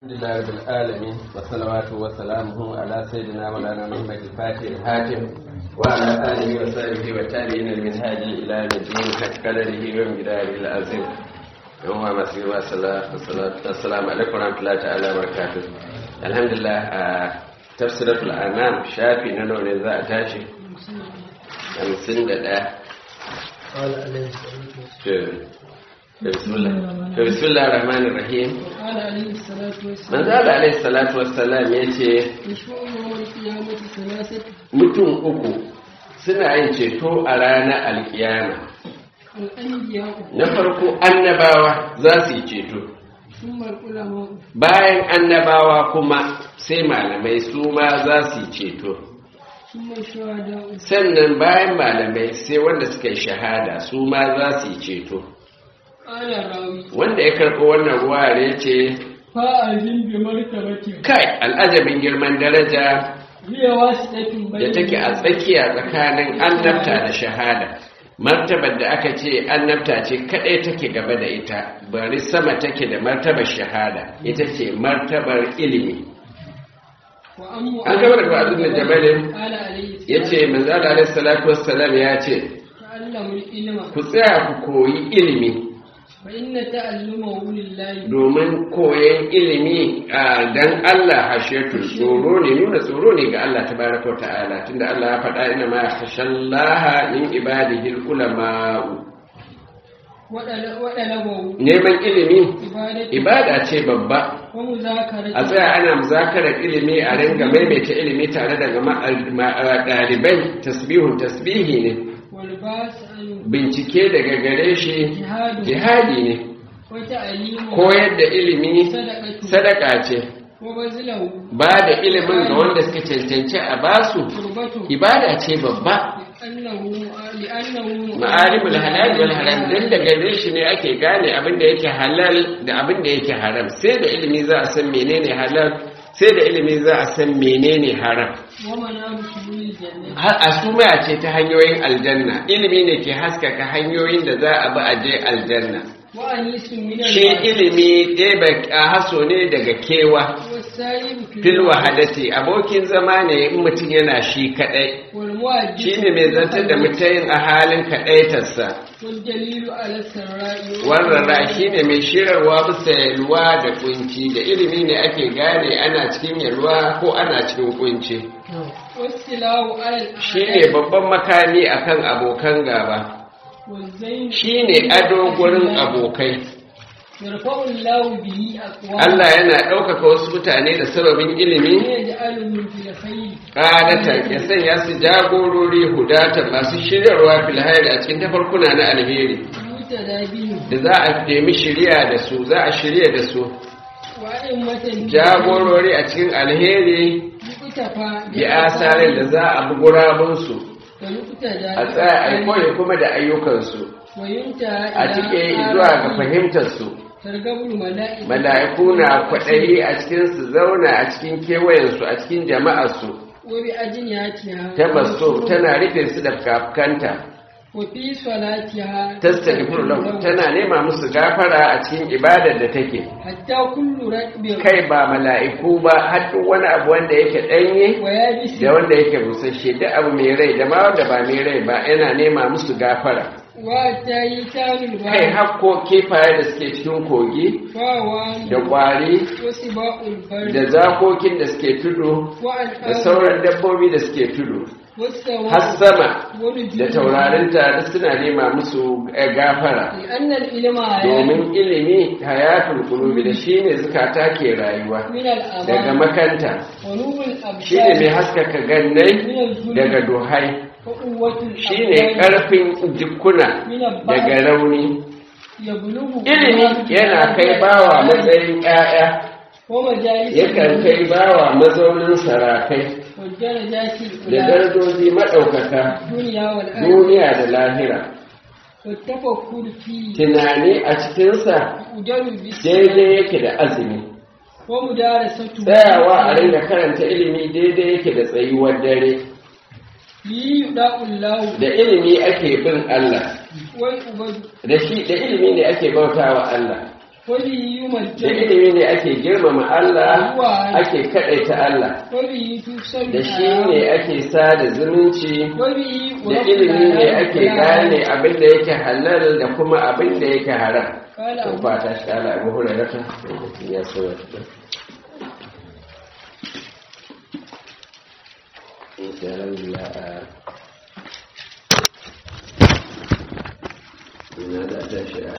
لله رب العالمين والصلوات وسلامه على سيدنا مولانا محمد الفاتح الحاتم وعلى اله وصحبه والتابعين المنهاج الى يوم الدين حق قدره ومقداره العظيم يوم مسيح والسلام عليكم ورحمه الله تعالى وبركاته الحمد لله تفسيرة الأنام شافي ننو نزاع تاشي خمسين دقيقة قال عليه الصلاة والسلام بسم الله بسم الله الرحمن الرحيم قال عليه الصلاة من والسلام zala alaihi salatu wassalam ya ce يشفع يوم القيامة ثلاثة mutum uku suna yin ceto a ranar alkiyama الأنبياء na farko annabawa za su yi ceto ثم العلماء bayan annabawa kuma sai malamai su ma za su yi ceto ثم الشهداء sannan bayan malamai sai wanda suka yi shahada su ma za su yi ceto قال الراوي wanda ya karɓo wannan ruwa ya ce فأذن بمرتبة kai al'ajabin girman daraja هي واسطة da بين take a tsakiya tsakanin annabta da shahada martabar da aka ce annabta ce kadai take gaba da ita bari sama take da martabar shahada ita ce martabar ilimi وأم an gaba da ba'azin da jabalin قال عليه ya ce manzala alaihi salatu wassalam ya ce تعلموا العلم ku tsaya ku koyi ilimi فإن تعلمه لله domin koyan ilimi a dan Allah hashetul tsoro ne nuna tsoro ne ga Allah tabaraka wa ta'ala tunda Allah ya faɗa ina ma khashallaha min ibadihi ulama'u وطلبه neman ilimi عبادة ibada ce babba ومذاكرة a tsaya ana muzakarar ilimi a ringa maimaita ilimi tare da gama- ma- ɗalibai tasbihun tasbihi ne والباس عنه bincike daga gare shi جهاد jihadi ne وتعليم koyar da ilimi صدقة sadaka ce وبذله ba da ilimin ga wanda suka cancanci a basu قربته ibada ce babba لأنه لأنه ma'alimul halal wal haram dan daga gare shi ne ake gane abin da yake halal da abin da yake haram sai da ilimi za a san menene halal sai da ilimi za a san menene haram ومنام سبيل الجنة har asuma ce ta hanyoyin aljanna ilimi ne ke haskaka hanyoyin da za a bi a je aljanna وأنيس من shi ilimi ɗeba a haso ne daga kewa والسائب في fil wahadati abokin zama ne in mutum yana shi kaɗai والمؤدب shi ne mai zantar da mutum a halin kaɗaitarsa والدليل على السراء wannan shi ne mai shirarwa bisa yalwa da kunci da ilimi ne ake gane ana cikin yalwa ko ana cikin kunci والسلاح على shi ne babban makami akan abokan gaba والزين shi ne ado gurin abokai يرفع الله به أقوام Allah yana ɗaukaka wasu mutane da sababin ilimi ويجعلهم في الخير ƙadatan ya sanya su jagorori hudatan masu shiryarwa filhayar a cikin tafarkuna na alheri يهتدى بهم da za a nemi shirya da su za a shirya da su وأئمة jagorori a cikin alheri يقتفى bi asarin da za a bi gurabunsu ويقتدى a tsaya a yi koyi kuma da ayyukansu وينتهى a cike zuwa ga fahimtarsu ترغب الملائكة mala'iku na kwaɗayi a cikin su zauna a cikin kewayensu a cikin jama'arsu وبأجنحتها tabassu tana rufe su da kafkanta وفي صلاتها tastaghfiru lahu tana nema musu gafara a cikin ibadar da take حتى كل ركب kai ba mala'iku ba har duk wani abu wanda yake danye ويابس da wanda yake busasshe duk abu mai rai da ma wanda ba mai rai ba yana nema musu gafara وحتى يتام kai البحر hakko kifaye da suke cikin kogi فاوان da kwari وسباء البر da zakokin da suke tudu da وأنعام sauran dabbobi da suke tudu والسواء har sama والنجوم da taurarinta duk suna nema musu eh, gafara لأن العلم domin ilimi hayatul qulubi da shine zukata ke rayuwa من daga الأمان makanta ونور shine mai الأبصار haskaka gannai من الظلم daga duhai وقوة shine الأبدان karfin jikuna من daga البحر rauni يبلغ ilimi yana kai bawa matsayin ƴaƴa ومجالس yakan kai bawa mazaunin sarakai والدرجات da الأولى darajoji maɗaukaka الدنيا والآخرة duniya da lahira والتفكر فيه tunani a cikinsa يقدر بالسمع daidai yake da azumi ومدارسته tsayawa a ringa karanta ilimi daidai yake da tsayuwar dare ليداء الله da ilimi ake bin Allah والعبد da shi da ilimi ne ake bautawa Allah وبه da يمجد ilimi ne ake girmama Allah ake kaɗaita Allah وبه توصل da shi ne ake sada zumunci وبه da ورب ilimi ne العالمين ake gane abin da yake halal da kuma abin da yake haram قال to أبو ba ta shi ala abu hurairata ya so wata insha Allah ina da ta shi